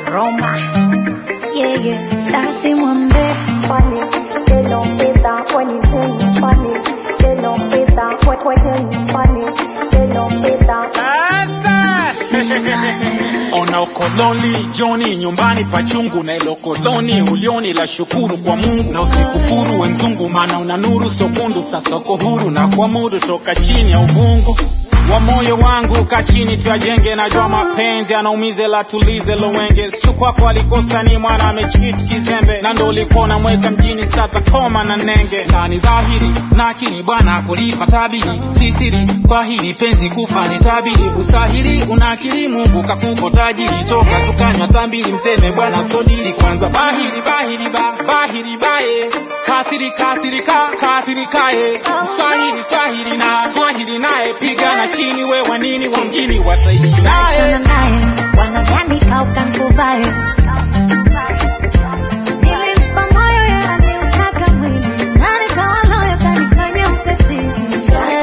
Roma. Yeah, yeah, basi mwambie funny. They don't fit that when you tell me funny. They don't fit that when when tell me funny. They don't fit that. Sasa ona ukoloni joni nyumbani pachungu na ilo koloni ulioni la shukuru kwa Mungu na usikufuru we mzungu, maana una nuru sokundu. Sasa uko huru na kuamudu toka chini ya uvungu wa moyo wangu ka chini tuyajenge, najua mapenzi anaumize la tulize lowenge sichu kwako alikosa ni mwana amechit kizembe na ndo ulikuwa unamweka mjini sata koma na nenge na ni dhahiri na akili bwana kulipa tabiri sisiri kwa hili penzi kufa ni tabiri ustahili una akili Mungu kakupo tajiri toka tukanywa tambili mteme bwana sodili kwanza bahiri bahiri ba bahiri bae kathiri kathiri ka kathiri kae swahili swahili na swahili naye pigana chini we wanini wa mjini wataishi naye achana naye, wanadhani kaukankuvae. Nilimpa moyo yeye aliutaka mwili, na nikawa loyo kanifanya ukatili.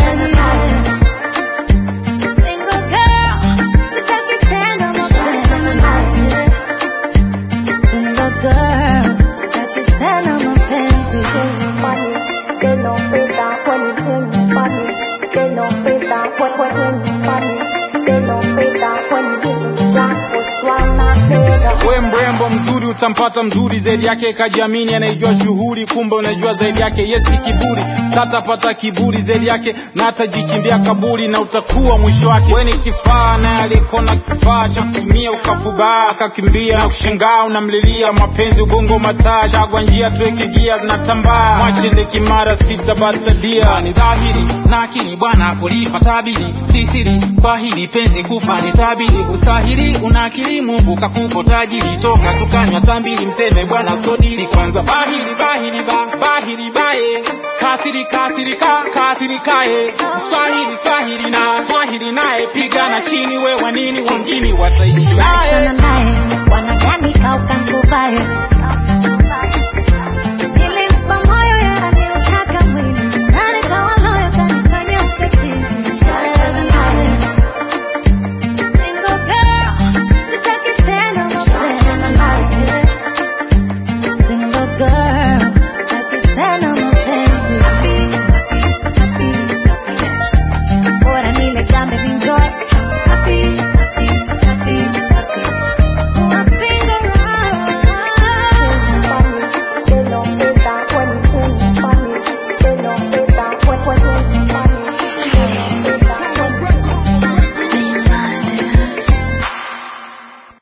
Single girl, sitaki tena mapenzi. Single girl, sitaki tena mapenzi. funny. They don't fit that when you tell me funny. They don't fit that when when when you funny. They don't fit that when you give me black or swallow better. we mrembo mzuri utampata mzuri zaidi yake kajiamini anaijua shughuli kumbe unajua zaidi yake yesi kiburi satapata kiburi zaidi yake na atajichimbia kaburi na utakuwa mwisho wake we ni kifaa naye alikona kifaa cha kutumia ukafubaa akakimbia na kushangaa unamlilia mapenzi ubongo mataa chagwa njia tuweke gia natambaa mwachende kimara sitabatadia ni dhahiri na akili bwana kulipa tabiri sisiri kwa hili penzi kufa ni tabiri ustahili una akili Mungu kakupo tajiri toka tukanywa tambili mteme bwana sodili kwanza bahiri bahiri ba bahiri bae kathiri kathiri ka kathiri kae swahili swahili na swahili naye pigana chini we wanini wengine wataishi naye Achana naye, wanadhani kaukankuvae.